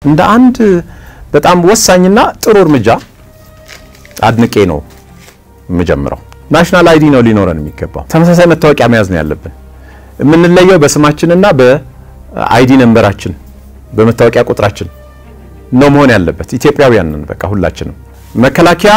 እንደ አንድ በጣም ወሳኝና ጥሩ እርምጃ አድንቄ ነው የምጀምረው። ናሽናል አይዲ ነው ሊኖረን የሚገባው። ተመሳሳይ መታወቂያ መያዝ ነው ያለብን። የምንለየው በስማችንና በአይዲ ነንበራችን በመታወቂያ ቁጥራችን ነው መሆን ያለበት። ኢትዮጵያውያን ነን በቃ ሁላችንም። መከላከያ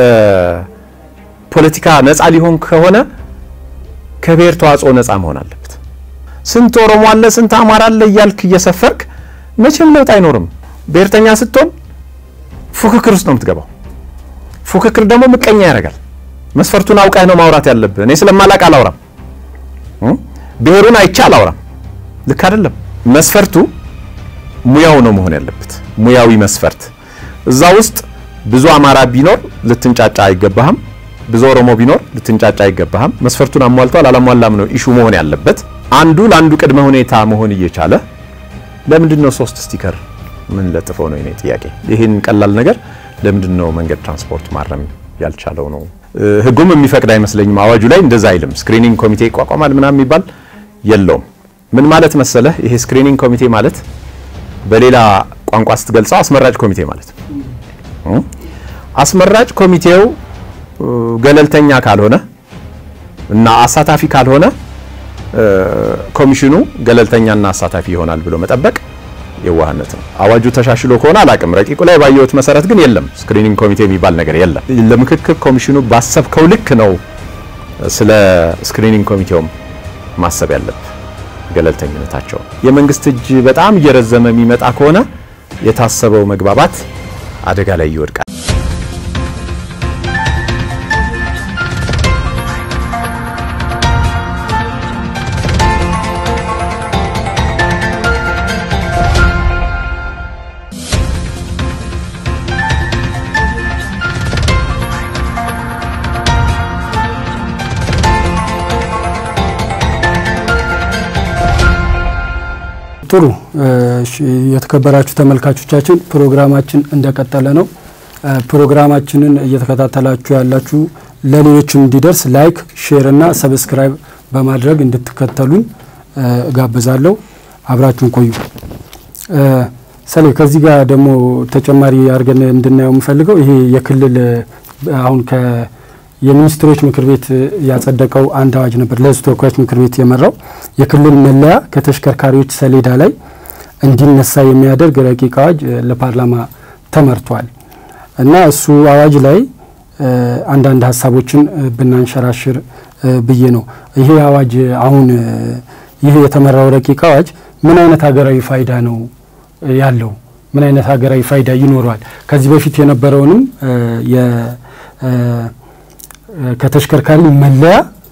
ከፖለቲካ ነፃ ሊሆን ከሆነ ከብሔር ተዋጽኦ ነፃ መሆን አለበት። ስንት ኦሮሞ አለ ስንት አማራ አለ እያልክ እየሰፈርክ መቼም ለውጥ አይኖርም። ብሔርተኛ ስትሆን ፉክክር ውስጥ ነው የምትገባው። ፉክክር ደግሞ ምቀኛ ያደርጋል። መስፈርቱን አውቀህ ነው ማውራት ያለብህ። እኔ ስለማላቅ አላውራም፣ ብሔሩን አይቼ አላውራም። ልክ አይደለም። መስፈርቱ ሙያው ነው መሆን ያለበት፣ ሙያዊ መስፈርት። እዛ ውስጥ ብዙ አማራ ቢኖር ልትንጫጫ አይገባህም። ብዙ ኦሮሞ ቢኖር ልትንጫጫ አይገባህም። መስፈርቱን አሟልቷል አላሟላም ነው ኢሹ መሆን ያለበት። አንዱ ለአንዱ ቅድመ ሁኔታ መሆን እየቻለ ለምንድን ነው ሶስት ስቲከር ምን ለጥፈው ነው የኔ ጥያቄ። ይህን ቀላል ነገር ለምንድን ነው መንገድ ትራንስፖርት ማረም ያልቻለው ነው? ህጉም የሚፈቅድ አይመስለኝም። አዋጁ ላይ እንደዛ አይልም። ስክሪኒንግ ኮሚቴ ይቋቋማል ምናምን የሚባል የለውም። ምን ማለት መሰለህ፣ ይሄ ስክሪኒንግ ኮሚቴ ማለት በሌላ ቋንቋ ስትገልጸው አስመራጭ ኮሚቴ ማለት ነው። አስመራጭ ኮሚቴው ገለልተኛ ካልሆነ እና አሳታፊ ካልሆነ ኮሚሽኑ ገለልተኛና አሳታፊ ይሆናል ብሎ መጠበቅ የዋህነት ነው። አዋጁ ተሻሽሎ ከሆነ አላቅም። ረቂቁ ላይ ባየሁት መሰረት ግን የለም፣ ስክሪኒንግ ኮሚቴ የሚባል ነገር የለም። ለምክክር ኮሚሽኑ ባሰብከው ልክ ነው ስለ ስክሪኒንግ ኮሚቴውም ማሰብ ያለብህ ገለልተኝነታቸው። የመንግስት እጅ በጣም እየረዘመ የሚመጣ ከሆነ የታሰበው መግባባት አደጋ ላይ ይወድቃል። ጥሩ የተከበራችሁ ተመልካቾቻችን ፕሮግራማችን እንደቀጠለ ነው። ፕሮግራማችንን እየተከታተላችሁ ያላችሁ ለሌሎችም እንዲደርስ ላይክ፣ ሼር እና ሰብስክራይብ በማድረግ እንድትከተሉን እጋብዛለሁ። አብራችሁን ቆዩ። ሰሌ ከዚህ ጋር ደግሞ ተጨማሪ አድርገን እንድናየው የምፈልገው ይሄ የክልል አሁን የሚኒስትሮች ምክር ቤት ያጸደቀው አንድ አዋጅ ነበር። ለሕዝብ ተወካዮች ምክር ቤት የመራው የክልል መለያ ከተሽከርካሪዎች ሰሌዳ ላይ እንዲነሳ የሚያደርግ ረቂቅ አዋጅ ለፓርላማ ተመርቷል እና እሱ አዋጅ ላይ አንዳንድ ሀሳቦችን ብናንሸራሽር ብዬ ነው። ይሄ አዋጅ አሁን ይህ የተመራው ረቂቅ አዋጅ ምን አይነት ሀገራዊ ፋይዳ ነው ያለው? ምን አይነት ሀገራዊ ፋይዳ ይኖረዋል? ከዚህ በፊት የነበረውንም ከተሽከርካሪ መለያ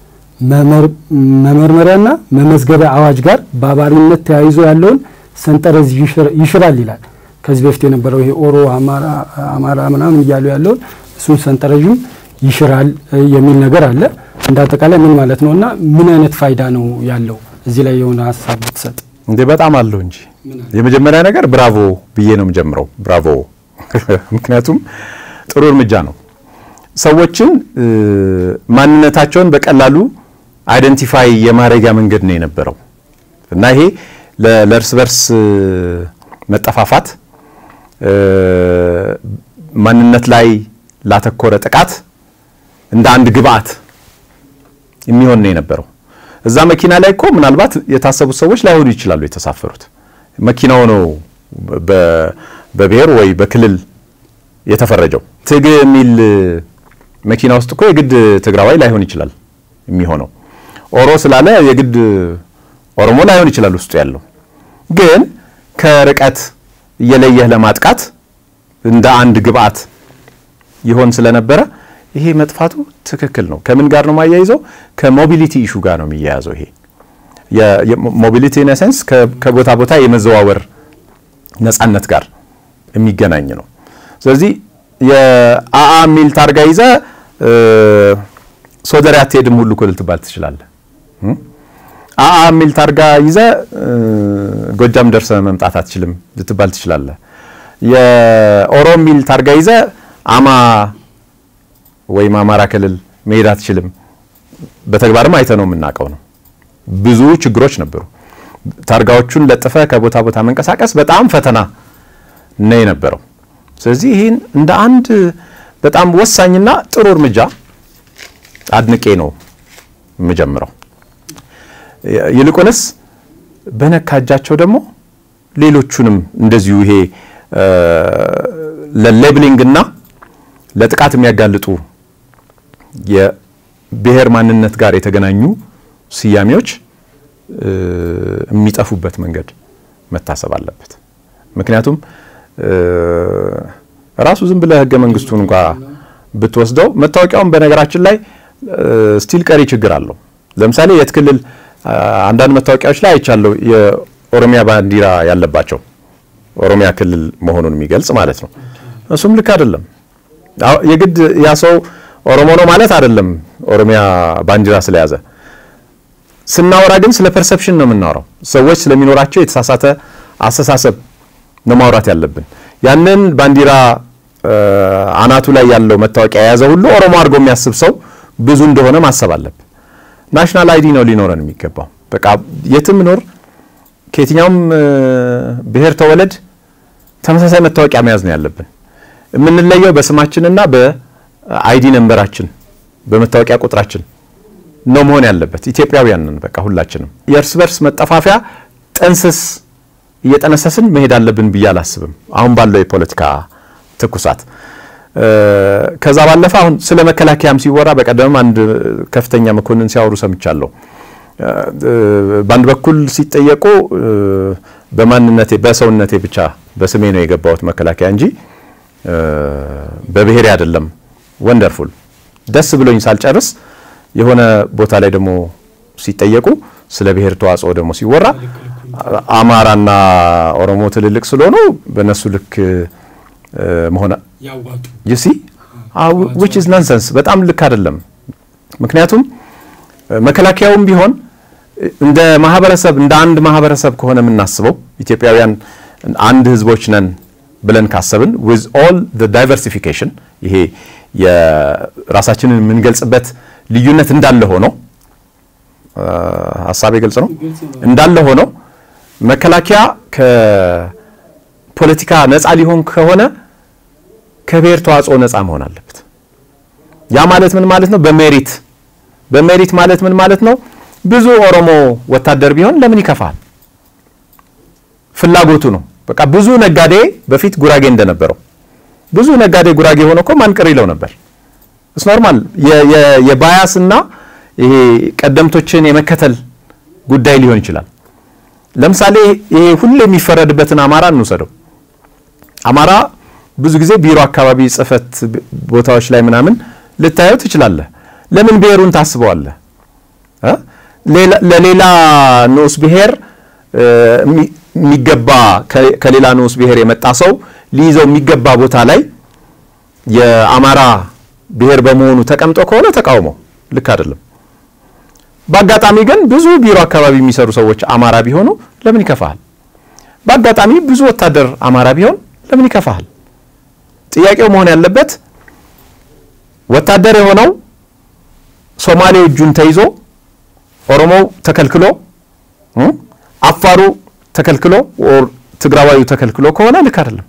መመርመሪያና መመዝገቢያ አዋጅ ጋር በአባሪነት ተያይዞ ያለውን ሰንጠረዥ ይሽራል ይላል። ከዚህ በፊት የነበረው ይሄ ኦሮ አማራ ምናምን እያሉ ያለውን እሱን ሰንጠረዥም ይሽራል የሚል ነገር አለ። እንደ አጠቃላይ ምን ማለት ነው እና ምን አይነት ፋይዳ ነው ያለው? እዚህ ላይ የሆነ ሀሳብ ብትሰጥ። እንዴ በጣም አለው እንጂ የመጀመሪያ ነገር ብራቮ ብዬ ነው የምጀምረው። ብራቮ ምክንያቱም ጥሩ እርምጃ ነው። ሰዎችን ማንነታቸውን በቀላሉ አይደንቲፋይ የማድረጊያ መንገድ ነው የነበረው እና ይሄ ለእርስ በርስ መጠፋፋት፣ ማንነት ላይ ላተኮረ ጥቃት እንደ አንድ ግብአት የሚሆን ነው የነበረው። እዛ መኪና ላይ እኮ ምናልባት የታሰቡት ሰዎች ላይሆኑ ይችላሉ የተሳፈሩት። መኪናው ነው በብሔር ወይ በክልል የተፈረጀው። ትግ የሚል መኪና ውስጥ እኮ የግድ ትግራዋይ ላይሆን ይችላል የሚሆነው። ኦሮ ስላለ የግድ ኦሮሞ ላይሆን ይችላል ውስጡ ያለው። ግን ከርቀት እየለየህ ለማጥቃት እንደ አንድ ግብአት ይሆን ስለነበረ ይሄ መጥፋቱ ትክክል ነው። ከምን ጋር ነው የማያይዘው? ከሞቢሊቲ ኢሹ ጋር ነው የሚያያዘው። ይሄ ሞቢሊቲ ኢን ሴንስ ከቦታ ቦታ የመዘዋወር ነጻነት ጋር የሚገናኝ ነው። ስለዚህ የአአ የሚል ታርጋ ይዘ ሶደሬ አትሄድም ሁሉ እኮ ልትባል ትችላለህ። አአ የሚል ታርጋ ይዘ ጎጃም ደርሰ መምጣት አትችልም ልትባል ትችላለህ። የኦሮ የሚል ታርጋ ይዘ አማ ወይም አማራ ክልል መሄድ አትችልም። በተግባርም አይተ ነው የምናውቀው ነው። ብዙ ችግሮች ነበሩ። ታርጋዎቹን ለጥፈ ከቦታ ቦታ መንቀሳቀስ በጣም ፈተና ነው የነበረው። ስለዚህ ይህን እንደ አንድ በጣም ወሳኝና ጥሩ እርምጃ አድንቄ ነው የምጀምረው። ይልቁንስ በነካ እጃቸው ደግሞ ሌሎቹንም እንደዚሁ ይሄ ለሌብሊንግ እና ለጥቃት የሚያጋልጡ የብሔር ማንነት ጋር የተገናኙ ስያሜዎች የሚጠፉበት መንገድ መታሰብ አለበት። ምክንያቱም ራሱ ዝም ብለህ ህገ መንግስቱን እንኳ ብትወስደው መታወቂያውን በነገራችን ላይ ስቲል ቀሪ ችግር አለው። ለምሳሌ የት ክልል አንዳንድ መታወቂያዎች ላይ አይቻለሁ የኦሮሚያ ባንዲራ ያለባቸው ኦሮሚያ ክልል መሆኑን የሚገልጽ ማለት ነው። እሱም ልክ አይደለም። የግድ ያ ሰው ኦሮሞ ነው ማለት አይደለም። ኦሮሚያ ባንዲራ ስለያዘ ስናወራ ግን ስለ ፐርሰፕሽን ነው የምናወራው። ሰዎች ስለሚኖራቸው የተሳሳተ አስተሳሰብ ነው ማውራት ያለብን። ያንን ባንዲራ አናቱ ላይ ያለው መታወቂያ የያዘ ሁሉ ኦሮሞ አድርጎ የሚያስብ ሰው ብዙ እንደሆነ ማሰብ አለብን። ናሽናል አይዲ ነው ሊኖረን የሚገባው። በቃ የትም ኖር ከየትኛውም ብሔር ተወለድ ተመሳሳይ መታወቂያ መያዝ ነው ያለብን። የምንለየው በስማችንና በአይዲ ነንበራችን በመታወቂያ ቁጥራችን ነው መሆን ያለበት። ኢትዮጵያውያንን በቃ ሁላችንም የእርስ በርስ መጠፋፊያ ጥንስስ እየጠነሰስን መሄድ አለብን ብዬ አላስብም፣ አሁን ባለው የፖለቲካ ትኩሳት። ከዛ ባለፈ አሁን ስለ መከላከያም ሲወራ በቀደምም አንድ ከፍተኛ መኮንን ሲያወሩ ሰምቻለሁ። በአንድ በኩል ሲጠየቁ በማንነቴ በሰውነቴ ብቻ በስሜ ነው የገባሁት መከላከያ እንጂ በብሔሬ አይደለም። ወንደርፉል ደስ ብሎኝ ሳልጨርስ የሆነ ቦታ ላይ ደግሞ ሲጠየቁ ስለ ብሔር ተዋጽኦ ደግሞ ሲወራ አማራና ኦሮሞ ትልልቅ ስለሆኑ በእነሱ ልክ መሆን ዩሲ ዊች ኢዝ ናንሰንስ በጣም ልክ አይደለም። ምክንያቱም መከላከያውም ቢሆን እንደ ማህበረሰብ እንደ አንድ ማህበረሰብ ከሆነ የምናስበው ኢትዮጵያውያን አንድ ህዝቦች ነን ብለን ካሰብን ዊዝ ኦል ዳይቨርሲፊኬሽን ይሄ የራሳችንን የምንገልጽበት ልዩነት እንዳለ ሆኖ ሀሳቤ ግልጽ ነው እንዳለ ሆኖ መከላከያ ከፖለቲካ ነፃ ሊሆን ከሆነ ከብሔር ተዋጽኦ ነፃ መሆን አለበት። ያ ማለት ምን ማለት ነው? በሜሪት በሜሪት ማለት ምን ማለት ነው? ብዙ ኦሮሞ ወታደር ቢሆን ለምን ይከፋል? ፍላጎቱ ነው። በቃ ብዙ ነጋዴ በፊት ጉራጌ እንደነበረው ብዙ ነጋዴ ጉራጌ ሆኖ እኮ ማን ቅር ይለው ነበር። እስ ኖርማል የባያስ እና ይሄ ቀደምቶችን የመከተል ጉዳይ ሊሆን ይችላል። ለምሳሌ ይሄ ሁሌ የሚፈረድበትን አማራ እንውሰደው። አማራ ብዙ ጊዜ ቢሮ አካባቢ ጽህፈት ቦታዎች ላይ ምናምን ልታየው ትችላለህ። ለምን ብሔሩን ታስበዋለህ? ለሌላ ንዑስ ብሔር የሚገባ ከሌላ ንዑስ ብሔር የመጣ ሰው ሊይዘው የሚገባ ቦታ ላይ የአማራ ብሔር በመሆኑ ተቀምጦ ከሆነ ተቃውሞ ልክ አይደለም። በአጋጣሚ ግን ብዙ ቢሮ አካባቢ የሚሰሩ ሰዎች አማራ ቢሆኑ ለምን ይከፋሃል? በአጋጣሚ ብዙ ወታደር አማራ ቢሆን ለምን ይከፋሃል? ጥያቄው መሆን ያለበት ወታደር የሆነው ሶማሌው እጁን ተይዞ ኦሮሞው ተከልክሎ አፋሩ ተከልክሎ ትግራዋዩ ተከልክሎ ከሆነ ልክ አይደለም።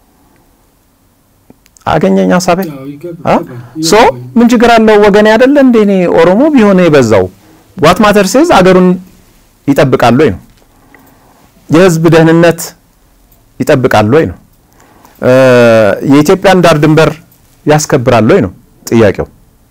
አገኘኝ ሀሳቤ ሶ ምን ችግር አለው? ወገኔ አይደለ እንዴ? እኔ ኦሮሞ ቢሆን የበዛው ዋት ማተር ሴዝ አገሩን ይጠብቃል ወይ ነው? የህዝብ ደህንነት ይጠብቃል ወይ ነው? የኢትዮጵያን ዳር ድንበር ያስከብራል ወይ ነው ጥያቄው።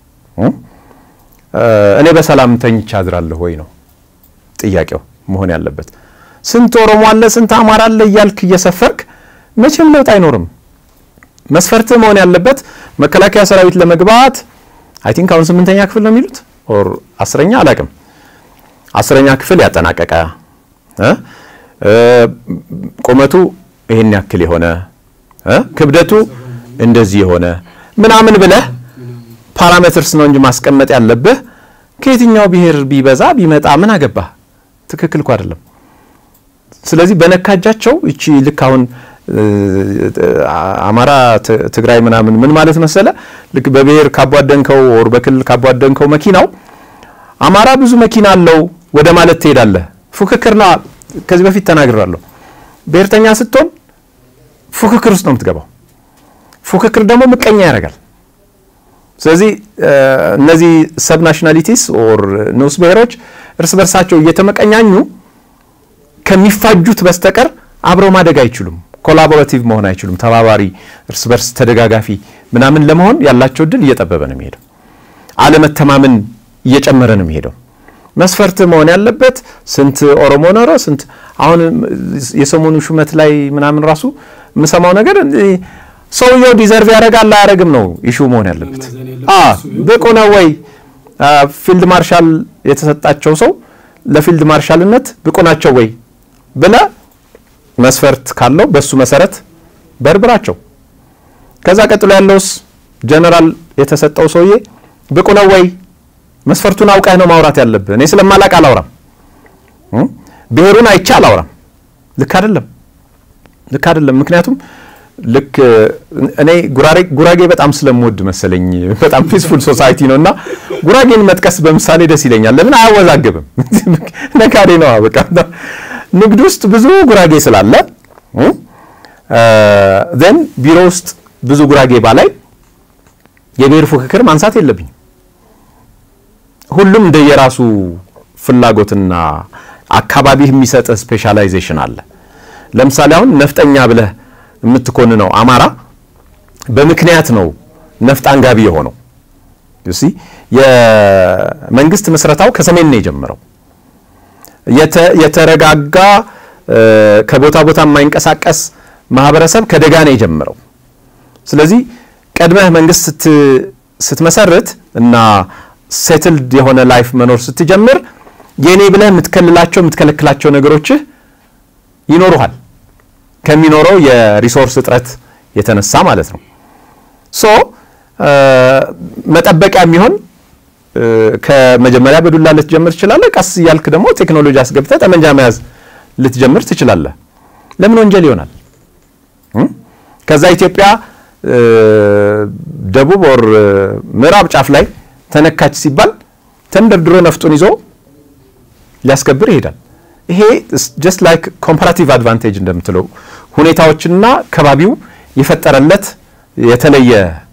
እኔ በሰላም ተኝቼ አድራለሁ ወይ ነው ጥያቄው መሆን ያለበት። ስንት ኦሮሞ አለ ስንት አማራ አለ እያልክ እየሰፈርክ መቼም ለውጥ አይኖርም። መስፈርት መሆን ያለበት መከላከያ ሰራዊት ለመግባት አይ ቲንክ አሁን ስምንተኛ ክፍል ነው የሚሉት ኦር አስረኛ አላቅም፣ አስረኛ ክፍል ያጠናቀቀ ቁመቱ ይሄን ያክል የሆነ ክብደቱ እንደዚህ የሆነ ምናምን ብለህ ፓራሜትርስ ነው እንጂ ማስቀመጥ ያለብህ ከየትኛው ብሔር ቢበዛ ቢመጣ ምን አገባህ? ትክክል እኮ አይደለም። ስለዚህ በነካጃቸው እቺ ልክ አሁን አማራ፣ ትግራይ ምናምን ምን ማለት መሰለ ልክ በብሔር ካቧደንከው ወር በክልል ካቧደንከው መኪናው አማራ ብዙ መኪና አለው ወደ ማለት ትሄዳለህ። ፉክክርና ከዚህ በፊት ተናግራለሁ። ብሔርተኛ ስትሆን ፉክክር ውስጥ ነው የምትገባው። ፉክክር ደግሞ ምቀኛ ያደርጋል። ስለዚህ እነዚህ ሰብ ናሽናሊቲስ ኦር ንዑስ ብሔሮች እርስ በርሳቸው እየተመቀኛኙ ከሚፋጁት በስተቀር አብረው ማደግ አይችሉም። ኮላቦራቲቭ መሆን አይችሉም። ተባባሪ፣ እርስ በርስ ተደጋጋፊ ምናምን ለመሆን ያላቸው እድል እየጠበበ ነው የሚሄደው። አለመተማመን እየጨመረ ነው የሚሄደው። መስፈርት መሆን ያለበት ስንት ኦሮሞ ኖረ ስንት አሁን የሰሞኑ ሹመት ላይ ምናምን ራሱ የምሰማው ነገር ሰውየው ዲዘርቭ ያደርጋል አያደርግም ነው ኢሹ መሆን ያለበት። ብቁ ነው ወይ ፊልድ ማርሻል የተሰጣቸው ሰው ለፊልድ ማርሻልነት ብቁ ናቸው ወይ ብለ መስፈርት ካለው በሱ መሰረት በርብራቸው። ከዛ ቀጥሎ ያለውስ ጀነራል የተሰጠው ሰውዬ ብቁ ነው ወይ መስፈርቱን አውቀህ ነው ማውራት ያለብህ። እኔ ስለማላቅ አላውራም፣ ብሔሩን አይቼ አላውራም። ልክ አይደለም፣ ልክ አይደለም። ምክንያቱም ልክ እኔ ጉራጌ በጣም ስለምወድ መሰለኝ በጣም ፒስፉል ሶሳይቲ ነው እና ጉራጌን መጥቀስ በምሳሌ ደስ ይለኛል። ለምን አያወዛግብም? ነጋዴ ነው በቃ ንግድ ውስጥ ብዙ ጉራጌ ስላለ ዘን ቢሮ ውስጥ ብዙ ጉራጌ ባላይ የብሔር ፉክክር ማንሳት የለብኝም። ሁሉም እንደየራሱ ፍላጎትና አካባቢህ የሚሰጥ ስፔሻላይዜሽን አለ። ለምሳሌ አሁን ነፍጠኛ ብለህ የምትኮንነው አማራ በምክንያት ነው ነፍጥ አንጋቢ የሆነው። ዩሲ የመንግስት ምስረታው ከሰሜን ነው የጀመረው። የተረጋጋ ከቦታ ቦታ የማይንቀሳቀስ ማህበረሰብ ከደጋ ነው የጀመረው። ስለዚህ ቀድመህ መንግስት ስትመሰርት እና ሴትልድ የሆነ ላይፍ መኖር ስትጀምር የኔ ብለህ የምትከልላቸው የምትከለክላቸው ነገሮችህ ይኖሩሃል ከሚኖረው የሪሶርስ እጥረት የተነሳ ማለት ነው። ሶ መጠበቂያ የሚሆን ከመጀመሪያ በዱላ ልትጀምር ትችላለህ። ቀስ እያልክ ደግሞ ቴክኖሎጂ አስገብተህ ጠመንጃ መያዝ ልትጀምር ትችላለህ። ለምን ወንጀል ይሆናል? ከዛ ኢትዮጵያ ደቡብ ወር ምዕራብ ጫፍ ላይ ተነካች ሲባል ተንደርድሮ ነፍጡን ይዞ ሊያስከብር ይሄዳል። ይሄ ጀስት ላይክ ኮምፓራቲቭ አድቫንቴጅ እንደምትለው ሁኔታዎችና ከባቢው የፈጠረለት የተለየ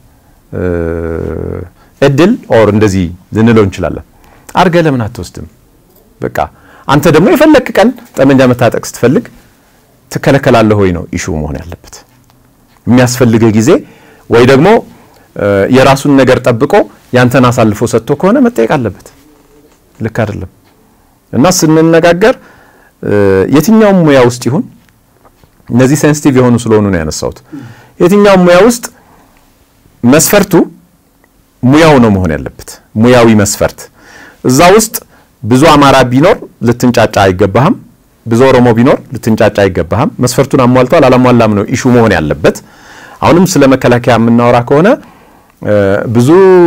እድል ኦር እንደዚህ ልንለው እንችላለን። አርገ ለምን አትወስድም? በቃ አንተ ደግሞ የፈለክ ቀን ጠመንጃ መታጠቅ ስትፈልግ ትከለከላለህ ወይ ነው ኢሹ መሆን ያለበት። የሚያስፈልግህ ጊዜ ወይ ደግሞ የራሱን ነገር ጠብቆ ያንተን አሳልፎ ሰጥቶ ከሆነ መጠየቅ አለበት። ልክ አይደለም እና ስንነጋገር የትኛውም ሙያ ውስጥ ይሁን እነዚህ ሴንሲቲቭ የሆኑ ስለሆኑ ነው ያነሳሁት። የትኛውም ሙያ ውስጥ መስፈርቱ ሙያው ነው መሆን ያለበት፣ ሙያዊ መስፈርት። እዛ ውስጥ ብዙ አማራ ቢኖር ልትንጫጫ አይገባህም። ብዙ ኦሮሞ ቢኖር ልትንጫጫ አይገባህም። መስፈርቱን አሟልቷል አላሟላም ነው ኢሹ መሆን ያለበት። አሁንም ስለ መከላከያ የምናወራ ከሆነ ብዙ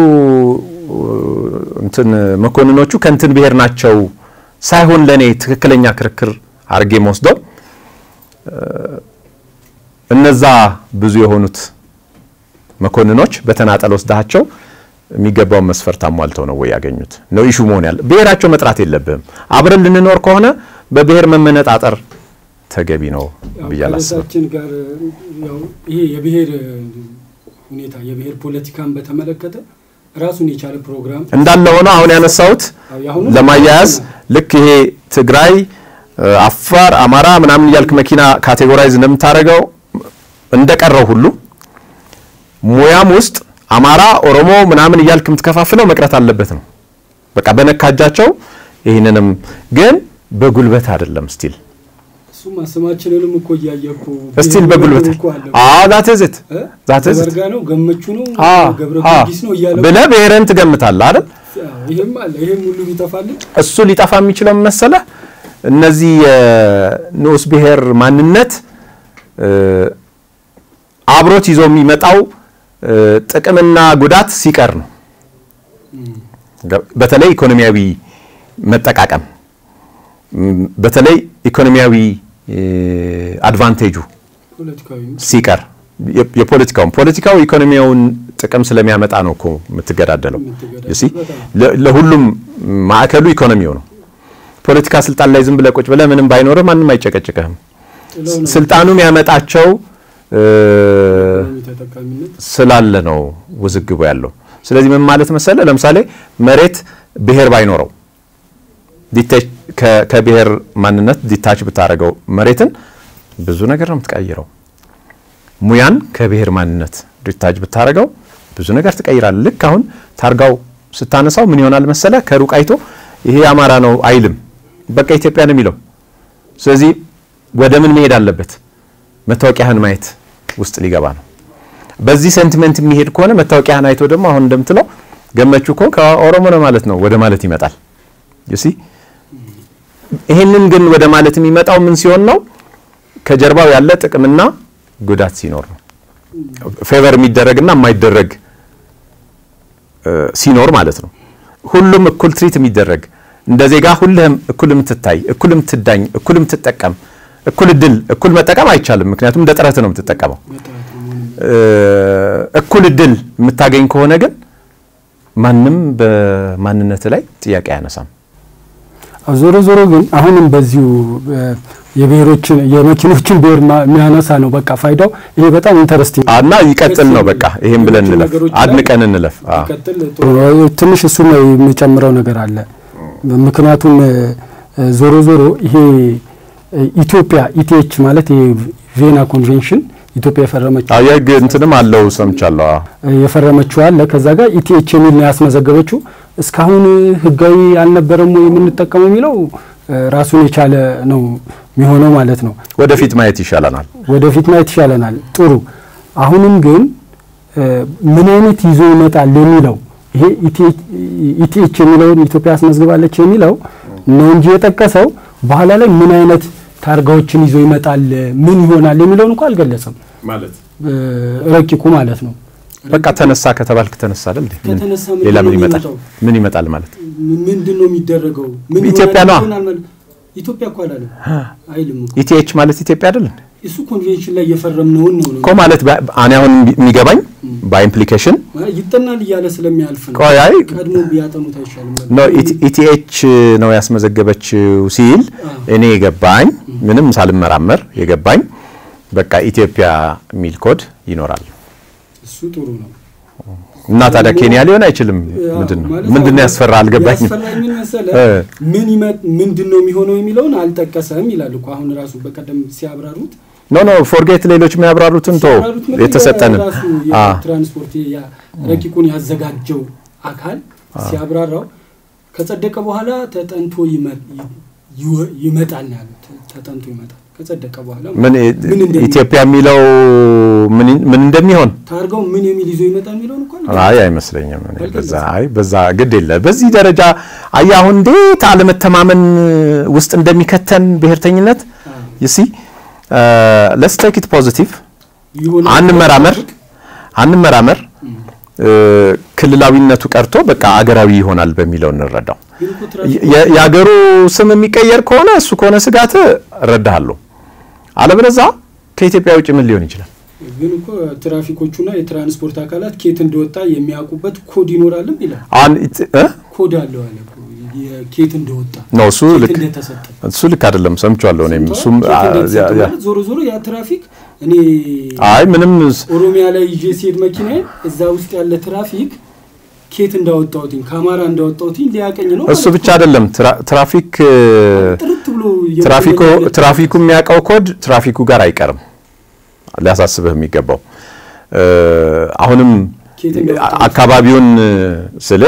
እንትን መኮንኖቹ ከእንትን ብሔር ናቸው ሳይሆን ለእኔ ትክክለኛ ክርክር አድርጌ መወስደው እነዛ ብዙ የሆኑት መኮንኖች በተናጠል ወስዳቸው የሚገባውን መስፈርት አሟልተው ነው ወይ ያገኙት ነው ኢሹ መሆን ያለ። ብሔራቸው መጥራት የለብህም። አብረን ልንኖር ከሆነ በብሔር መመነጣጠር ተገቢ ነው ብዬ አላስብም። ጋር ይሄ የብሔር ሁኔታ የብሔር ፖለቲካን በተመለከተ ራሱን የቻለ ፕሮግራም እንዳለ ሆኖ አሁን ያነሳሁት ለማያያዝ ልክ ይሄ ትግራይ፣ አፋር፣ አማራ ምናምን እያልክ መኪና ካቴጎራይዝ እንደምታደርገው እንደቀረው ሁሉ ሙያም ውስጥ አማራ፣ ኦሮሞ ምናምን እያልክ የምትከፋፍለው መቅረት አለበት ነው። በቃ በነካጃቸው ይህንንም ግን በጉልበት አይደለም ስቲል እሱማ ስማችንንም እኮ እያየኩ ስቲል በጉልበት አዎ ዛት ዝት ዛት ዝት ዘርጋ ነው ገመቹ ነው ገብረ ጊዮርጊስ ነው እያለ ብለህ ብሔርን ትገምታለህ አይደል? ይሄም አለ ይሄም ሁሉ ቢጠፋልን እሱ ሊጠፋ የሚችለው መሰለህ እነዚህ የንዑስ ብሔር ማንነት አብሮት ይዞ የሚመጣው ጥቅምና ጉዳት ሲቀር ነው። በተለይ ኢኮኖሚያዊ መጠቃቀም በተለይ ኢኮኖሚያዊ አድቫንቴጁ ሲቀር የፖለቲካውን ፖለቲካው ኢኮኖሚያውን ጥቅም ስለሚያመጣ ነው እኮ የምትገዳደለው። ለሁሉም ማዕከሉ ኢኮኖሚው ነው። ፖለቲካ ስልጣን ላይ ዝም ብለህ ቁጭ ብለህ ምንም ባይኖርህ ማንም አይጨቀጭቅህም። ስልጣኑ የሚያመጣቸው ስላለ ነው ውዝግቡ ያለው። ስለዚህ ምን ማለት መሰለ፣ ለምሳሌ መሬት ብሔር ባይኖረው ከብሔር ማንነት ዲታች ብታደርገው መሬትን ብዙ ነገር ነው የምትቀይረው። ሙያን ከብሔር ማንነት ዲታች ብታደርገው ብዙ ነገር ትቀይራል። ልክ አሁን ታርጋው ስታነሳው ምን ይሆናል መሰለ፣ ከሩቅ አይቶ ይሄ አማራ ነው አይልም፣ በቃ ኢትዮጵያ ነው የሚለው። ስለዚህ ወደ ምን መሄድ አለበት? መታወቂያህን ማየት ውስጥ ሊገባ ነው። በዚህ ሴንቲሜንት የሚሄድ ከሆነ መታወቂያህን አይቶ ደግሞ አሁን እንደምትለው ገመቹ እኮ ከኦሮሞ ነው ማለት ነው ወደ ማለት ይመጣል። ዩሲ ይህንን ግን ወደ ማለት የሚመጣው ምን ሲሆን ነው? ከጀርባው ያለ ጥቅምና ጉዳት ሲኖር ነው። ፌቨር የሚደረግና የማይደረግ ሲኖር ማለት ነው። ሁሉም እኩል ትሪት የሚደረግ እንደ ዜጋ ሁልህም እኩል የምትታይ፣ እኩል የምትዳኝ፣ እኩል የምትጠቀም፣ እኩል እድል፣ እኩል መጠቀም አይቻልም። ምክንያቱም እንደ ጥረት ነው የምትጠቀመው። እኩል እድል የምታገኝ ከሆነ ግን ማንም በማንነት ላይ ጥያቄ አያነሳም። ዞሮ ዞሮ ግን አሁንም በዚሁ የብሔሮችን የመኪኖችን ብሔር የሚያነሳ ነው። በቃ ፋይዳው ይሄ በጣም ኢንተረስቲንግ እና ይቀጥል ነው። በቃ ይሄን ብለን እንለፍ፣ አድንቀን እንለፍ። ትንሽ እሱ ነው የሚጨምረው ነገር አለ። ምክንያቱም ዞሮ ዞሮ ይሄ ኢትዮጵያ ኢቲኤች ማለት ይሄ ቬና ኮንቬንሽን ኢትዮጵያ የፈረመችው የህግ እንትንም አለው ሰምቻለሁ። የፈረመችው አለ ከዛ ጋር ኢቲኤች የሚል ነው ያስመዘገበችው። እስካሁን ህጋዊ አልነበረም ወይ የምንጠቀመው የሚለው ራሱን የቻለ ነው የሚሆነው ማለት ነው። ወደፊት ማየት ይሻለናል። ወደፊት ማየት ይሻለናል። ጥሩ። አሁንም ግን ምን አይነት ይዞ ይመጣል የሚለው ይሄ ኢቲኤች የሚለውን ኢትዮጵያ ያስመዝግባለች የሚለው ነው እንጂ የጠቀሰው በኋላ ላይ ምን አይነት ታርጋዎችን ይዞ ይመጣል ምን ይሆናል የሚለውን እንኳ አልገለጸም። ማለት ረቂቁ ማለት ነው። በቃ ተነሳ ከተባልክ ተነሳ አይደል? ሌላ ምን ይመጣል? ምን ይመጣል ማለት ምንድን ነው የሚደረገው? ምን ኢትዮጵያ ነዋ። ኢትዮጵያ እኮ አላለም አይልም እኮ ኢቲኤች ማለት ኢትዮጵያ አይደል? እሱ ኮንቬንሽን ላይ የፈረምነውን ነው ነው እኮ ማለት እኔ አሁን የሚገባኝ በኢምፕሊኬሽን ይጠናል እያለ ስለሚያልፍ ነው። ቆይ አይ ቀድሞ ቢያጠኑት አይሻልም? ኖ ኢቲኤች ነው ያስመዘገበችው ሲል እኔ የገባኝ ምንም ሳልመራመር የገባኝ በቃ ኢትዮጵያ የሚል ኮድ ይኖራል እሱ ጥሩ ነው። እና ታዲያ ኬንያ ሊሆን አይችልም። ምንድን ነው ምንድን ነው ያስፈራ አልገባኝም። ያስፈራኝ ምን መሰለህ? ምን ይመጥ ምንድን ነው የሚሆነው የሚለውን አልጠቀሰም ይላል እኮ አሁን ራሱ በቀደም ሲያብራሩት ኖ ኖ ፎርጌት ሌሎች የሚያብራሩትን ቶ ሲያብራሩት ምን የተሰጠንን ራሱ የትራንስፖርት ያ- ረቂቁን ያዘጋጀው አካል ሲያብራራው ከጸደቀ በኋላ ተጠንቶ ይመ- ይወ- ይመጣል ነው ያሉት። ተጠንቶ ይመጣል ከጸደቀ በኋላ ምን ምን እንደሚ- ኢትዮጵያ የሚለው ምን ምን እንደሚሆን ታርጋው ምን የሚል ይዞ ይመጣል የሚለውን እኮ አልገለጸም። አይ አይመስለኝም። እኔ በዛ አይ በዛ ግድ የለ በዚህ ደረጃ አይ አሁን እንዴት አለመተማመን ውስጥ እንደሚከተን ብሔርተኝነት ይሲ ለስ ቴክ ኢት ፖዚቲቭ ይሆናል አንመራመር አንመራመር እ፣ ክልላዊነቱ ቀርቶ በቃ አገራዊ ይሆናል በሚለው እንረዳው። ግን እኮ ትራፊክ የ- የአገሩ ስም የሚቀየር ከሆነ እሱ ከሆነ ስጋት እረዳሃለሁ። አለበለዛ ከኢትዮጵያ ውጭ ምን ሊሆን ይችላል? ግን እኮ ትራፊኮቹና የትራንስፖርት አካላት ኬት እንደወጣ የሚያውቁበት ኮድ ይኖራልም ይላል። አሁን ኢት- እ? ኮድ አለው አለ እኮ የኬት እንደወጣ ነው እሱ ኬት ልክ እንደተሰጠ እሱ ልክ አይደለም። ሰምቼዋለሁ እኔም እሱም ኬት አ- እንደተሰጠ ያ- ያ- ማለት ዞሮ ዞሮ ያ ትራፊክ እኔ አይ ምንም ኦሮሚያ ላይ ይዤ ሲሄድ መኪና እዛ ውስጥ ያለ ትራፊክ ኬት እንዳወጣሁትኝ ከአማራ እንዳወጣሁትኝ ሊያቀኝ ነው እሱ ማለት ብቻ አይደለም ትራ- ትራፊክ እ፣ ነው። ጥርት ብሎ ትራፊኩ የመኪና ትራፊኩ የሚያውቀው ኮድ ትራፊኩ ጋር አይቀርም። ሊያሳስብህ የሚገባው እ፣ አሁንም ኬት እንዳወጣሁት አካባቢውን ስለ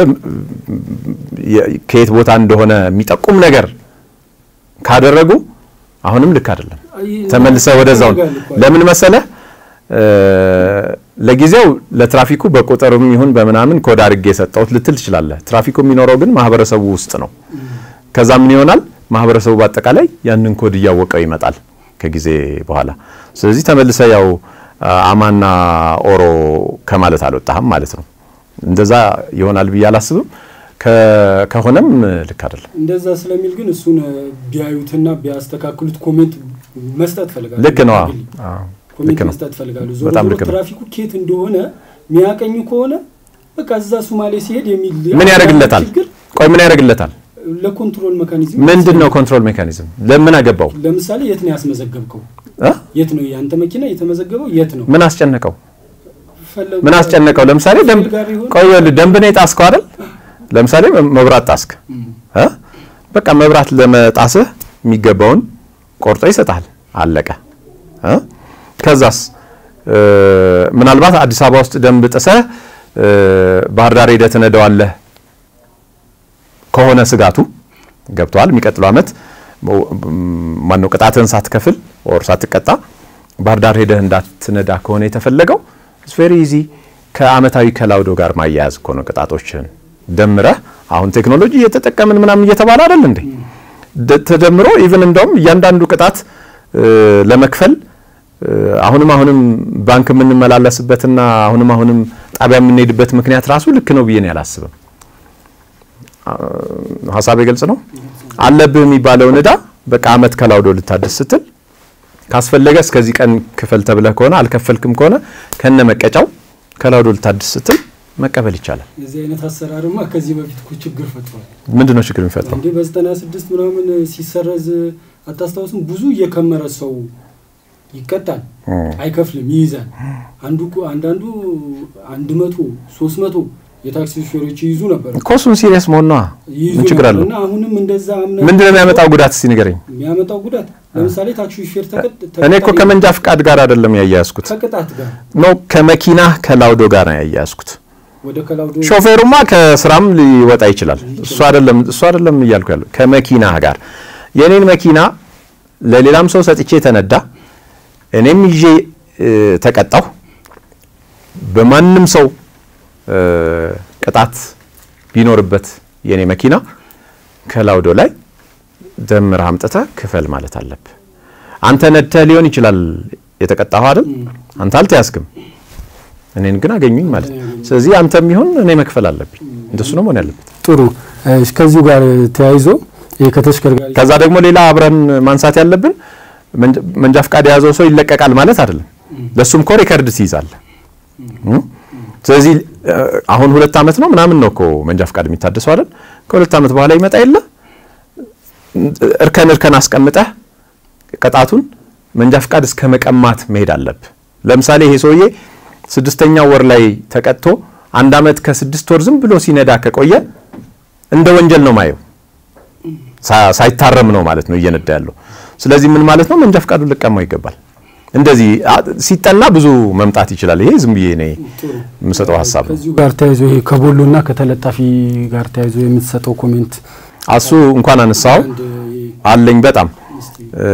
ከየት ቦታ እንደሆነ የሚጠቁም ነገር ካደረጉ አሁንም ልክ አይደለም። አይ፣ ተመልሰ ወደዛው ያደርጋል እኮ። ለምን መሰለህ እ፣ ለጊዜው ለትራፊኩ በቁጥርም ይሁን በምናምን ኮድ አድርጌ የሰጠሁት ልትል ትችላለህ። ትራፊኩ የሚኖረው ግን ማህበረሰቡ ውስጥ ነው። ከዛ ምን ይሆናል? ማህበረሰቡ በአጠቃላይ ያንን ኮድ እያወቀው ይመጣል ከጊዜ በኋላ። ስለዚህ ተመልሰ ያው አማና ኦሮ ከማለት አልወጣህም ማለት ነው። እንደዛ ይሆናል ብዬ አላስብም። ከ- ከሆነም ልክ አይደለም። እንደዛ ስለሚል ግን እሱን ቢያዩትና ቢያስተካክሉት ኮሜንት መስጠት ፈልጋለሁ። ልክ ነው። በግሌ አዎ፣ ልክ ኮሜንት ነው። መስጠት ፈልጋለሁ። ዞሮ በጣም ዞሮ ልክ ነው። ትራፊኩ ኬት እንደሆነ የሚያቀኙ ከሆነ በቃ እዛ ሶማሌ ሲሄድ የሚል ምን ያደርግለታል? ችግር ቆይ ምን ያደርግለታል? ለኮንትሮል ሜካኒዝም ምንድን ነው ኮንትሮል ሜካኒዝም? ለምን አገባው? ለምሳሌ የት ነው ያስመዘገብከው? እ? የት ነው ያንተ መኪና የተመዘገበው? የት ነው ምን አስጨነቀው? ፈለጉ- ምን አስጨነቀው? ለምሳሌ ደንብ ጋር ይሁን ቆይ ይኸውልህ፣ ደንብ ነው የጣስከው አይደል? ለምሳሌ መብራት ጣስክ እ? በቃ መብራት ለመጣስህ የሚገባውን ቆርጦ ይሰጣል። አለቀ እ? ከዛስ እ፣ ምናልባት አዲስ አበባ ውስጥ ደንብ ጥሰህ እ፣ ባህር ዳር ሄደህ ትነዳዋለህ ከሆነ ስጋቱ ገብተዋል። የሚቀጥለው ዓመት ማነው ቅጣትህን ሳትከፍል ኦር ሳትቀጣ ባህር ዳር ሄደህ እንዳትነዳ ከሆነ የተፈለገው ኢትስ ቬሪ ኢዚ ከአመታዊ ከላውዶ ጋር ማያያዝ እኮ ነው። ቅጣቶችን ደምረህ አሁን ቴክኖሎጂ እየተጠቀምን ምናምን እየተባለ አይደል እንዴ? ደ- ተደምሮ ኢቭን እንደውም እያንዳንዱ ቅጣት እ፣ ለመክፈል እ፣ አሁንም አሁንም ባንክ የምንመላለስበትና አሁንም አሁንም ጣቢያ የምንሄድበት ምክንያት ራሱ ልክ ነው ብዬ ነው ያላስብም። ሀሳቤ ግልጽ ነው። አለብህ የሚባለውን እዳ በቃ አመት ከላውዶ ልታድስ ስትል ካስፈለገ እስከዚህ ቀን ክፈል ተብለህ ከሆነ አልከፈልክም ከሆነ ከነ መቀጫው ከላውዶ ልታድስ ስትል መቀበል ይቻላል። የዚህ አይነት አሰራርማ ከዚህ በፊት እኮ ችግር ፈጥሯል። ምንድን ነው ችግር የሚፈጥረው? እንዴ በዘጠና ስድስት ምናምን ሲሰረዝ አታስታውስም? ብዙ እየከመረ ሰው ይቀጣል፣ አይከፍልም፣ ይይዛል። አንዱ እኮ አንዳንዱ አንድ መቶ ሶስት መቶ የታክሲ ሾፌሮች ይይዙ ነበር እኮ እሱን ሲሪየስ መሆን ነዋ። ይይዙ ምን ችግር ነበር አለው? እና አሁንም እንደዛ አምነህ ምንድን ነው የሚያመጣው ጉዳት እስቲ ንገረኝ። የሚያመጣው ጉዳት ለምሳሌ ታክሲ ሾፌር ተቀጥ እኔ እኮ ከመንጃ ፍቃድ ጋር አይደለም ያያያዝኩት ከቅጣት ጋር ነው ከመኪና ከላውዶ ጋር ነው ያያያዝኩት። ወደ ከላውዶ ሾፌሩማ ከስራም ሊወጣ ይችላል። እሱ አይደለም እሱ አይደለም እያልኩ ያለው ከመኪና ጋር የኔን መኪና ለሌላም ሰው ሰጥቼ ተነዳ፣ እኔም ይዤ እ፣ ተቀጣሁ። በማንም ሰው እ፣ ቅጣት ቢኖርበት የኔ መኪና ከላውዶ ላይ ደምረህ አምጥተህ ክፈል ማለት አለብህ። አንተ ነድተህ ሊሆን ይችላል የተቀጣኸው አይደል? አንተ አልተያዝክም፣ እኔን ግን አገኙኝ ማለት ነው። ስለዚህ አንተም ይሁን እኔ መክፈል አለብኝ። እንደሱ ነው መሆን ያለበት። ጥሩ እሺ፣ ከዚሁ ጋር ተያይዞ ይሄ ከተሽከርካሪ ከዛ ደግሞ ሌላ አብረን ማንሳት ያለብን መንጃ- መንጃ ፍቃድ የያዘው ሰው ይለቀቃል ማለት አይደለም። ለሱም እኮ ሪከርድ ትይዛለህ። እም? ስለዚህ እ፣ አሁን ሁለት ዓመት ነው ምናምን ነው እኮ መንጃ ፍቃድ የሚታደሰው አይደል? ከሁለት ዓመት በኋላ ይመጣ የለ እርከን እርከን አስቀምጠህ ቅጣቱን መንጃ ፍቃድ እስከ መቀማት መሄድ አለብህ። ለምሳሌ ይሄ ሰውዬ ስድስተኛው ወር ላይ ተቀጥቶ አንድ ዓመት ከስድስት ወር ዝም ብሎ ሲነዳ ከቆየ እንደ ወንጀል ነው ማየው ሳ- ሳይታረም ነው ማለት ነው እየነዳ ያለው። ስለዚህ ምን ማለት ነው? መንጃ ፍቃዱን ልቀማው ይገባል። እንደዚህ አ- ሲጠና ብዙ መምጣት ይችላል። ይሄ ዝም ብዬ እኔ ጥሩ የምሰጠው ሀሳብ ነው። ከዚሁ ጋር ተያይዞ ይሄ ከቦሎና ከተለጣፊ ጋር ተያይዞ የምትሰጠው ኮሜንት እሱ እንኳን አነሳው አንድ አለኝ በጣም እስቲ እ፣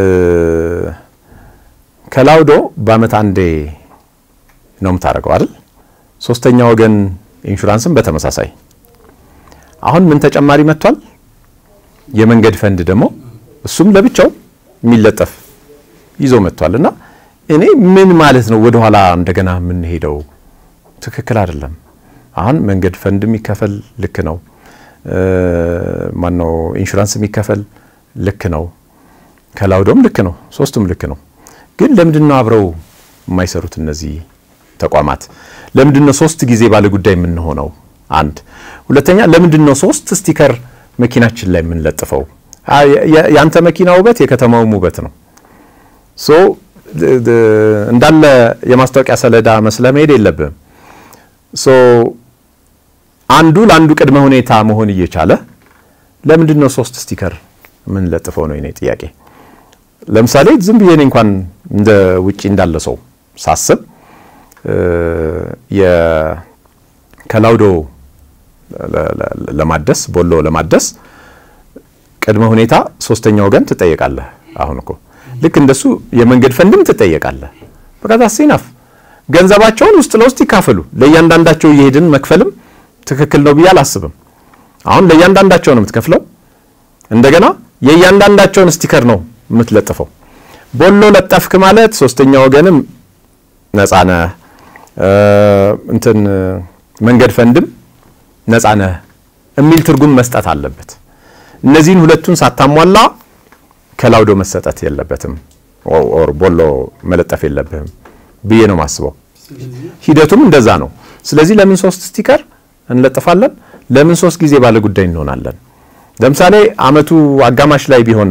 ከላውዶ በአመት አንዴ ነው የምታደርገው አይደል? ሶስተኛ ወገን ኢንሹራንስም በተመሳሳይ አሁን ምን ተጨማሪ መጥቷል? የመንገድ ፈንድ ደግሞ እሱም ለብቻው የሚለጠፍ ይዞ መጥቷል። እና እኔ ምን ማለት ነው ወደኋላ እንደገና የምንሄደው ትክክል አይደለም። አሁን መንገድ ፈንድ የሚከፈል ልክ ነው። እ፣ ማነው ኢንሹራንስ የሚከፈል ልክ ነው። ከላውዶም ልክ ነው። ሶስቱም ልክ ነው። ግን ለምንድን ነው አብረው የማይሰሩት እነዚህ ተቋማት? ለምንድን ነው ሶስት ጊዜ ባለ ጉዳይ የምንሆነው? አንድ ሁለተኛ፣ ለምንድን ነው ሶስት ስቲከር መኪናችን ላይ የምንለጥፈው? አ- የ- የአንተ መኪና ውበት የከተማውም ውበት ነው። ሶ ድ- ድ- እንዳለ የማስታወቂያ ሰሌዳ መስለህ መሄድ የለብህም። ሶ አንዱ ለአንዱ ቅድመ ሁኔታ መሆን እየቻለ ለምንድን ነው ሶስት ስቲከር የምንለጥፈው ነው የኔ ጥያቄ። ለምሳሌ ዝም ብዬ እኔ እንኳን እንደ ውጪ እንዳለ ሰው ሳስብ እ፣ የ- ከላውዶ ለ- ለ- ለማደስ ቦሎ ለማደስ ቅድመ ሁኔታ ሶስተኛ ወገን ትጠየቃለህ። አሁን እኮ ልክ እንደሱ የመንገድ ፈንድም ትጠየቃለህ። በቃ ታሲናፍ ገንዘባቸውን ውስጥ ለውስጥ ይካፈሉ። ለእያንዳንዳቸው እየሄድን መክፈልም ትክክል ነው ብዬ አላስብም። አሁን ለእያንዳንዳቸው ነው የምትከፍለው። እንደገና የእያንዳንዳቸውን ስቲከር ነው የምትለጥፈው። ቦሎ ለጠፍክ ማለት ሶስተኛ ወገንም ነፃ ነህ፣ እ፣ እንትን መንገድ ፈንድም ነፃ ነህ የሚል ትርጉም መስጠት አለበት። እነዚህን ሁለቱን ሳታሟላ ከላውዶ መሰጠት የለበትም ኦ- ኦር ቦሎ መለጠፍ የለብህም ብዬ ነው ማስበው። ሂደቱም እንደዛ ነው። ስለዚህ ለምን ሶስት ስቲከር እንለጥፋለን? ለምን ሶስት ጊዜ ባለ ጉዳይ እንሆናለን? ለምሳሌ አመቱ አጋማሽ ላይ ቢሆን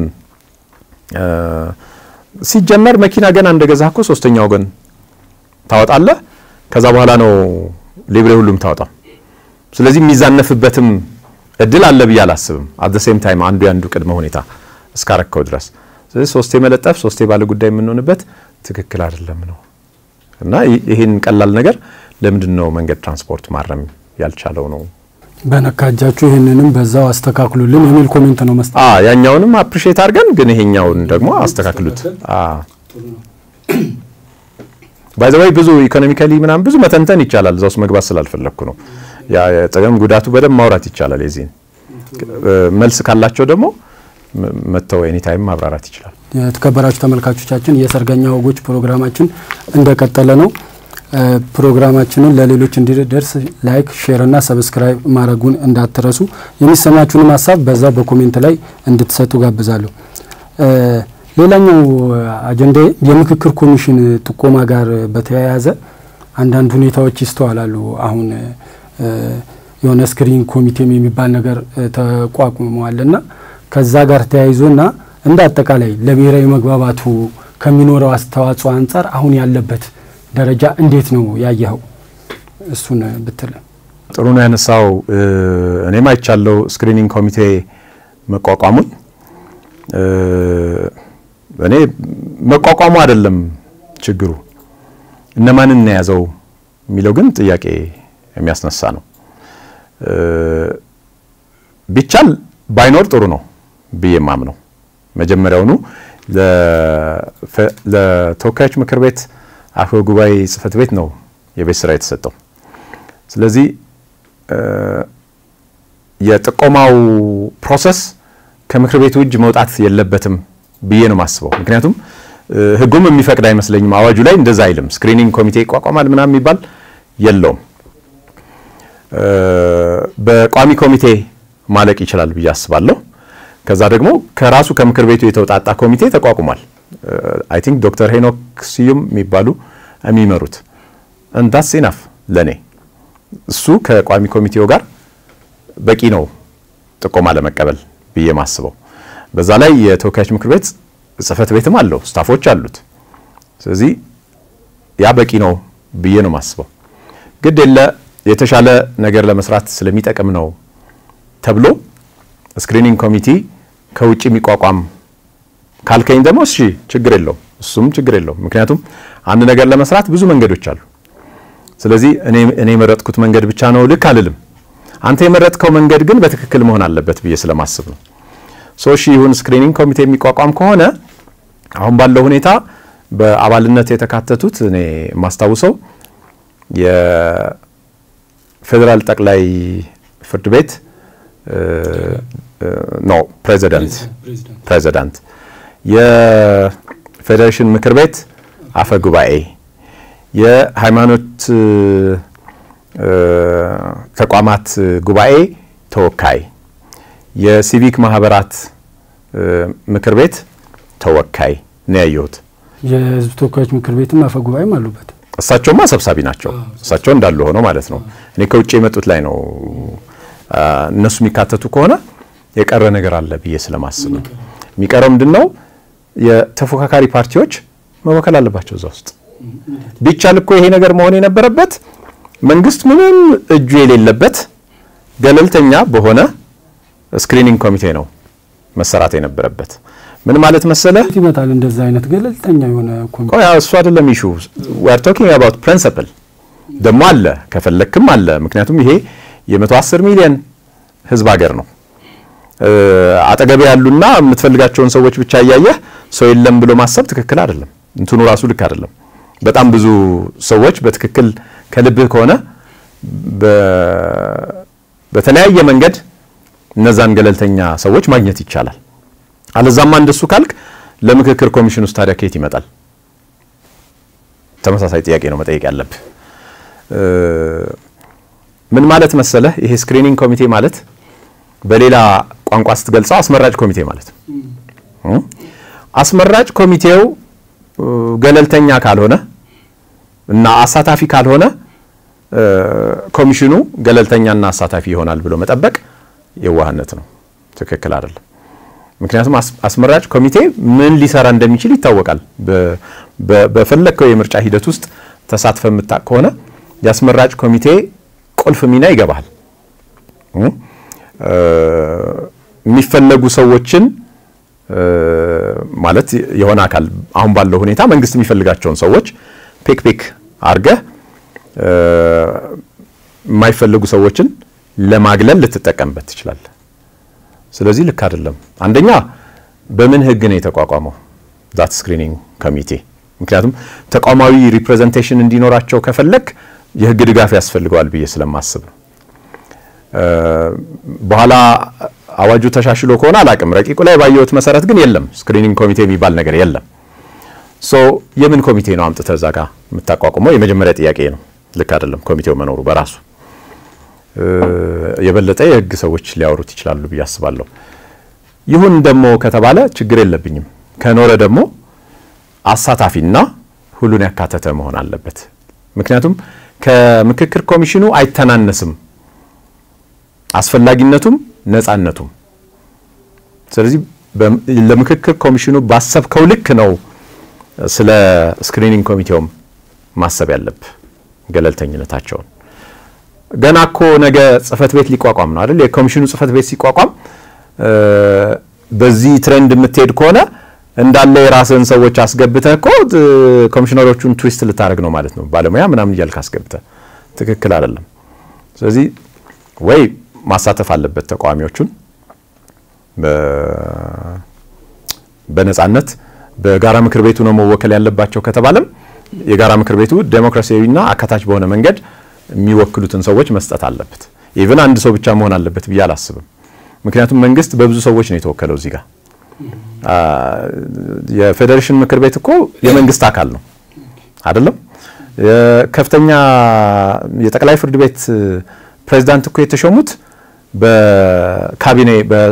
ሲጀመር መኪና ገና እንደገዛ እኮ ሶስተኛ ወገን ታወጣለህ። ከዛ በኋላ ነው ሊብሬ ሁሉም ታወጣው። ስለዚህ የሚዛነፍበትም እድል አለ ብዬ አላስብም። አት ሴም ታይም አንዱ ያንዱ ቅድመ ሁኔታ እስካረከው ድረስ ስለዚህ ሶስቴ መለጠፍ ሶስቴ ባለ ጉዳይ የምንሆንበት ትክክል አይደለም ነው እና ይህን ቀላል ነገር ለምንድን ነው መንገድ ትራንስፖርት ማረም ያልቻለው ነው በነካ እጃችሁ ይህንንም በዛው አስተካክሉልን የሚል ኮሜንት ነው መስጠት። ያኛውንም አፕሪሼት አድርገን ግን ይሄኛውን ደግሞ አስተካክሉት። ባይ ዘ ወይ ብዙ ኢኮኖሚካሊ ምናምን ብዙ መተንተን ይቻላል። እዛ ውስጥ መግባት ስላልፈለግኩ ነው። ያ ጥቅም ጉዳቱ በደንብ ማውራት ይቻላል። የዚህን መልስ ካላቸው ደግሞ መጥተው ኤኒታይም ማብራራት ይችላል። የተከበራችሁ ተመልካቾቻችን የሰርገኛ ወጎች ፕሮግራማችን እንደቀጠለ ነው። ፕሮግራማችንን ለሌሎች እንዲደርስ ላይክ፣ ሼር እና ሰብስክራይብ ማድረጉን እንዳትረሱ። የሚሰማችሁንም ሀሳብ በዛው በኮሜንት ላይ እንድትሰጡ ጋብዛለሁ። ሌላኛው አጀንዳ የምክክር ኮሚሽን ጥቆማ ጋር በተያያዘ አንዳንድ ሁኔታዎች ይስተዋላሉ። አሁን የሆነ ስክሪን ኮሚቴም የሚባል ነገር ተቋቁመዋልና ከዛ ጋር ተያይዞና እንደ አጠቃላይ ለብሔራዊ መግባባቱ ከሚኖረው አስተዋጽኦ አንጻር አሁን ያለበት ደረጃ እንዴት ነው ያየኸው? እሱን ብትል ጥሩ ነው ያነሳው። እኔም አይቻለው ስክሪኒንግ ኮሚቴ መቋቋሙን። እኔ መቋቋሙ አይደለም ችግሩ፣ እነማንን የያዘው የሚለው ግን ጥያቄ የሚያስነሳ ነው። ቢቻል ባይኖር ጥሩ ነው ብዬ ማምነው መጀመሪያውኑ ለተወካዮች ምክር ቤት አፈ ጉባኤ ጽህፈት ቤት ነው የቤት ስራ የተሰጠው። ስለዚህ የጥቆማው ፕሮሰስ ከምክር ቤቱ እጅ መውጣት የለበትም ብዬ ነው የማስበው። ምክንያቱም ሕጉም የሚፈቅድ አይመስለኝም። አዋጁ ላይ እንደዛ አይልም። ስክሪኒንግ ኮሚቴ ይቋቋማል ምናምን የሚባል የለውም። በቋሚ ኮሚቴ ማለቅ ይችላል ብዬ አስባለሁ። ከዛ ደግሞ ከራሱ ከምክር ቤቱ የተውጣጣ ኮሚቴ ተቋቁሟል። አይ ቲንክ ዶክተር ሄኖክ ስዩም የሚባሉ የሚመሩት እንዳስ ኢናፍ ለኔ እሱ ከቋሚ ኮሚቴው ጋር በቂ ነው ጥቆማ ለመቀበል ብዬ ማስበው። በዛ ላይ የተወካዮች ምክር ቤት ጽህፈት ቤትም አለው ስታፎች አሉት። ስለዚህ ያ በቂ ነው ብዬ ነው ማስበው። ግድ የለ የተሻለ ነገር ለመስራት ስለሚጠቅም ነው ተብሎ ስክሪኒንግ ኮሚቴ ከውጭ የሚቋቋም ካልከኝ ደግሞ እሺ ችግር የለውም፣ እሱም ችግር የለውም። ምክንያቱም አንድ ነገር ለመስራት ብዙ መንገዶች አሉ። ስለዚህ እኔ የመረጥኩት መንገድ ብቻ ነው ልክ አልልም። አንተ የመረጥከው መንገድ ግን በትክክል መሆን አለበት ብዬ ስለማስብ ነው። ሶ እሺ ይሁን ስክሪኒንግ ኮሚቴ የሚቋቋም ከሆነ አሁን ባለው ሁኔታ በአባልነት የተካተቱት እኔ የማስታውሰው የፌዴራል ጠቅላይ ፍርድ ቤት ኖ ፕሬዚዳንት ፕሬዚዳንት የፌዴሬሽን ምክር ቤት አፈ ጉባኤ የሃይማኖት ተቋማት ጉባኤ ተወካይ የሲቪክ ማህበራት ምክር ቤት ተወካይ ነው ያየሁት። የህዝብ ተወካዮች ምክር ቤትም አፈ ጉባኤም አሉበት። እሳቸውማ ሰብሳቢ ናቸው። እሳቸው እንዳሉ ሆነው ማለት ነው። እኔ ከውጭ የመጡት ላይ ነው እነሱ የሚካተቱ ከሆነ የቀረ ነገር አለ ብዬ ስለማስብ ነው። የሚቀረው ምንድን ነው? የተፎካካሪ ፓርቲዎች መወከል አለባቸው እዛ ውስጥ። ቢቻል እኮ ይሄ ነገር መሆን የነበረበት መንግስት ምንም እጁ የሌለበት ገለልተኛ በሆነ ስክሪኒንግ ኮሚቴ ነው መሰራት የነበረበት። ምን ማለት መሰለ ይመጣል እንደዛ አይነት ገለልተኛ የሆነ ኮሚቴ እሱ አይደለም ኢሹ ዊ አር ቶኪንግ አባውት ፕሪንሲፕል ደግሞ አለ ከፈለክም አለ። ምክንያቱም ይሄ የ110 ሚሊዮን ህዝብ ሀገር ነው። አጠገቤ ያሉና የምትፈልጋቸውን ሰዎች ብቻ እያየህ ሰው የለም ብሎ ማሰብ ትክክል አይደለም። እንትኑ ራሱ ልክ አይደለም። በጣም ብዙ ሰዎች በትክክል ከልብህ ከሆነ በተለያየ መንገድ እነዛን ገለልተኛ ሰዎች ማግኘት ይቻላል። አለዛማ እንደሱ ካልክ ለምክክር ኮሚሽን ውስጥ ታዲያ ከየት ይመጣል? ተመሳሳይ ጥያቄ ነው መጠየቅ ያለብህ። ምን ማለት መሰለህ ይሄ ስክሪኒንግ ኮሚቴ ማለት በሌላ ቋንቋ ስትገልጸው አስመራጭ ኮሚቴ ማለት ነው። አስመራጭ ኮሚቴው ገለልተኛ ካልሆነ እና አሳታፊ ካልሆነ ኮሚሽኑ ገለልተኛና አሳታፊ ይሆናል ብሎ መጠበቅ የዋህነት ነው። ትክክል አይደለም። ምክንያቱም አስመራጭ ኮሚቴ ምን ሊሰራ እንደሚችል ይታወቃል። በፈለግከው የምርጫ ሂደት ውስጥ ተሳትፈ የምታቅ ከሆነ የአስመራጭ ኮሚቴ ቁልፍ ሚና ይገባል። የሚፈለጉ ሰዎችን ማለት የሆነ አካል አሁን ባለው ሁኔታ መንግስት የሚፈልጋቸውን ሰዎች ፔክ ፔክ አርገህ የማይፈልጉ ሰዎችን ለማግለል ልትጠቀምበት ትችላለህ። ስለዚህ ልክ አይደለም። አንደኛ በምን ህግ ነው የተቋቋመው ዛት ስክሪኒንግ ኮሚቴ? ምክንያቱም ተቋማዊ ሪፕሬዘንቴሽን እንዲኖራቸው ከፈለግ የህግ ድጋፍ ያስፈልገዋል ብዬ ስለማስብ ነው። በኋላ አዋጁ ተሻሽሎ ከሆነ አላቅም። ረቂቁ ላይ ባየሁት መሰረት ግን የለም ስክሪኒንግ ኮሚቴ የሚባል ነገር የለም። ሶ የምን ኮሚቴ ነው አምጥተህ እዛ ጋር የምታቋቁመው? የመጀመሪያ ጥያቄ ነው። ልክ አይደለም ኮሚቴው መኖሩ በራሱ የበለጠ የህግ ሰዎች ሊያወሩት ይችላሉ ብዬ አስባለሁ። ይሁን ደግሞ ከተባለ ችግር የለብኝም። ከኖረ ደግሞ አሳታፊና ሁሉን ያካተተ መሆን አለበት። ምክንያቱም ከምክክር ኮሚሽኑ አይተናነስም አስፈላጊነቱም ነጻነቱም። ስለዚህ ለምክክር ኮሚሽኑ ባሰብከው ልክ ነው ስለ ስክሪኒንግ ኮሚቴውም ማሰብ ያለብህ ገለልተኝነታቸውን። ገና እኮ ነገ ጽህፈት ቤት ሊቋቋም ነው አይደል? የኮሚሽኑ ጽህፈት ቤት ሲቋቋም በዚህ ትሬንድ የምትሄድ ከሆነ እንዳለ የራስህን ሰዎች አስገብተህ እኮ ኮሚሽነሮቹን ትዊስት ልታደርግ ነው ማለት ነው። ባለሙያ ምናምን እያልክ አስገብተህ ትክክል አይደለም። ስለዚህ ወይ ማሳተፍ አለበት ተቃዋሚዎቹን በነጻነት በጋራ ምክር ቤቱ ነው መወከል ያለባቸው ከተባለም የጋራ ምክር ቤቱ ዴሞክራሲያዊና አካታች በሆነ መንገድ የሚወክሉትን ሰዎች መስጠት አለበት። ኢቭን አንድ ሰው ብቻ መሆን አለበት ብዬ አላስብም። ምክንያቱም መንግስት በብዙ ሰዎች ነው የተወከለው እዚህ ጋር። የፌዴሬሽን ምክር ቤት እኮ የመንግስት አካል ነው አይደለም? ከፍተኛ የጠቅላይ ፍርድ ቤት ፕሬዚዳንት እኮ የተሾሙት በካቢኔ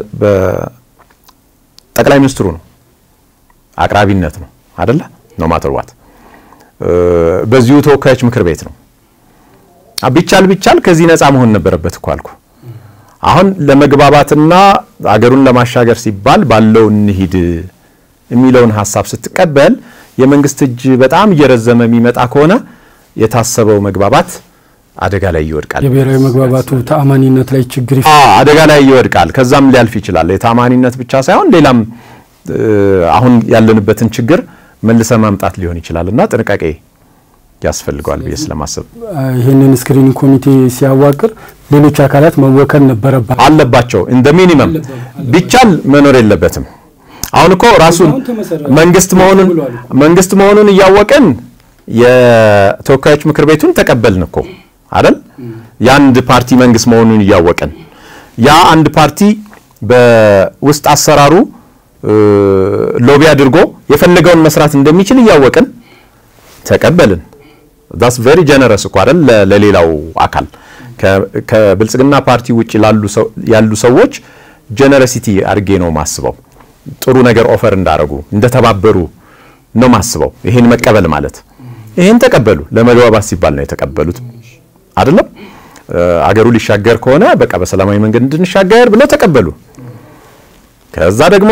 በጠቅላይ ሚኒስትሩ ነው፣ አቅራቢነት ነው አይደለ? ኖ ማተር ዋት በዚሁ ተወካዮች ምክር ቤት ነው። ቢቻል ቢቻል ከዚህ ነፃ መሆን ነበረበት እኮ አልኩ። አሁን ለመግባባትና አገሩን ለማሻገር ሲባል ባለው እንሂድ የሚለውን ሀሳብ ስትቀበል የመንግስት እጅ በጣም እየረዘመ የሚመጣ ከሆነ የታሰበው መግባባት አደጋ ላይ ይወድቃል። የብሔራዊ መግባባቱ ተአማኒነት ላይ ችግር አደጋ ላይ ይወድቃል። ከዛም ሊያልፍ ይችላል። የተአማኒነት ብቻ ሳይሆን ሌላም አሁን ያለንበትን ችግር መልሰ ማምጣት ሊሆን ይችላል እና ጥንቃቄ ያስፈልገዋል ብዬ ስለማስብ ይህንን ስክሪኒንግ ኮሚቴ ሲያዋቅር ሌሎች አካላት መወከል ነበረባ አለባቸው። እንደ ሚኒመም ቢቻል መኖር የለበትም። አሁን እኮ ራሱን መንግስት መሆኑን መንግስት መሆኑን እያወቅን የተወካዮች ምክር ቤቱን ተቀበልን እኮ አይደል? የአንድ ፓርቲ መንግስት መሆኑን እያወቅን ያ አንድ ፓርቲ በውስጥ አሰራሩ ሎቢ አድርጎ የፈለገውን መስራት እንደሚችል እያወቅን ተቀበልን። ዳስ ቬሪ ጀነረስ እኮ አይደል? ለሌላው አካል ከብልጽግና ፓርቲ ውጭ ያሉ ሰዎች ጀነረሲቲ አድርጌ ነው ማስበው። ጥሩ ነገር ኦፈር እንዳረጉ እንደተባበሩ ነው ማስበው። ይሄን መቀበል ማለት ይሄን ተቀበሉ። ለመግባባት ሲባል ነው የተቀበሉት አይደለም? አገሩ ሊሻገር ከሆነ በቃ በሰላማዊ መንገድ እንድንሻገር ብለው ተቀበሉ። ከዛ ደግሞ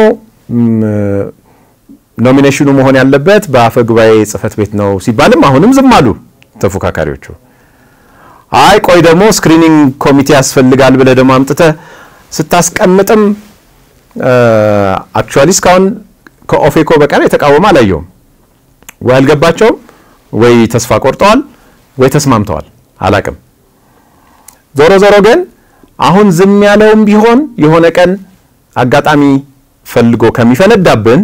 ኖሚኔሽኑ መሆን ያለበት በአፈ ጉባኤ ጽህፈት ቤት ነው ሲባልም አሁንም ዝም አሉ ተፎካካሪዎቹ። አይ ቆይ ደግሞ ስክሪኒንግ ኮሚቴ ያስፈልጋል ብለህ ደግሞ አምጥተህ ስታስቀምጥም አክቹዋሊ እስካሁን ከኦፌኮ በቀር የተቃወመ አላየውም። ወይ አልገባቸውም፣ ወይ ተስፋ ቆርጠዋል፣ ወይ ተስማምተዋል። አላቅም። ዞሮ ዞሮ ግን አሁን ዝም ያለውም ቢሆን የሆነ ቀን አጋጣሚ ፈልጎ ከሚፈነዳብን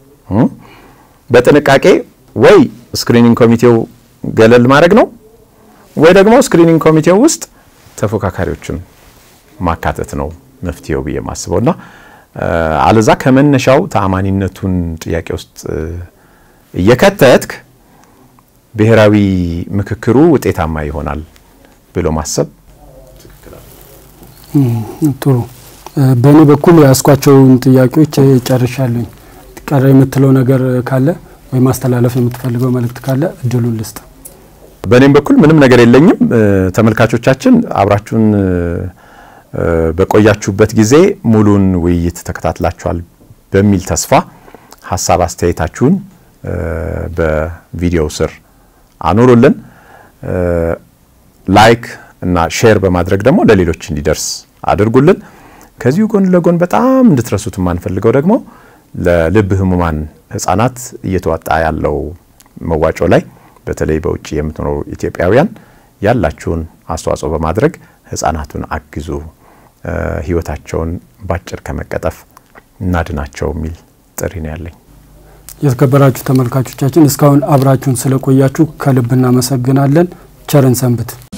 በጥንቃቄ ወይ ስክሪኒንግ ኮሚቴው ገለል ማድረግ ነው ወይ ደግሞ ስክሪኒንግ ኮሚቴው ውስጥ ተፎካካሪዎችን ማካተት ነው መፍትሄው ብዬ ማስበውና አለዛ ከመነሻው ተአማኒነቱን ጥያቄ ውስጥ እየከተትክ ብሔራዊ ምክክሩ ውጤታማ ይሆናል ብሎ ማሰብ ጥሩ። በእኔ በኩል ያስኳቸውን ጥያቄዎች ጨርሻለኝ። ቀረ የምትለው ነገር ካለ ወይ ማስተላለፍ የምትፈልገው መልእክት ካለ እድሉን ልስጥ። በእኔም በኩል ምንም ነገር የለኝም። ተመልካቾቻችን አብራችሁን በቆያችሁበት ጊዜ ሙሉን ውይይት ተከታትላችኋል በሚል ተስፋ ሀሳብ አስተያየታችሁን በቪዲዮው ስር አኑሩልን። ላይክ እና ሼር በማድረግ ደግሞ ለሌሎች እንዲደርስ አድርጉልን። ከዚሁ ጎን ለጎን በጣም እንድትረሱት የማንፈልገው ደግሞ ለልብ ህሙማን ህጻናት እየተዋጣ ያለው መዋጮ ላይ በተለይ በውጭ የምትኖሩ ኢትዮጵያውያን ያላችሁን አስተዋጽኦ በማድረግ ህጻናቱን አግዙ፣ ህይወታቸውን ባጭር ከመቀጠፍ እናድናቸው የሚል ጥሪ ነው ያለኝ። የተከበራችሁ ተመልካቾቻችን እስካሁን አብራችሁን ስለቆያችሁ ከልብ እናመሰግናለን። ቸርን ሰንብት።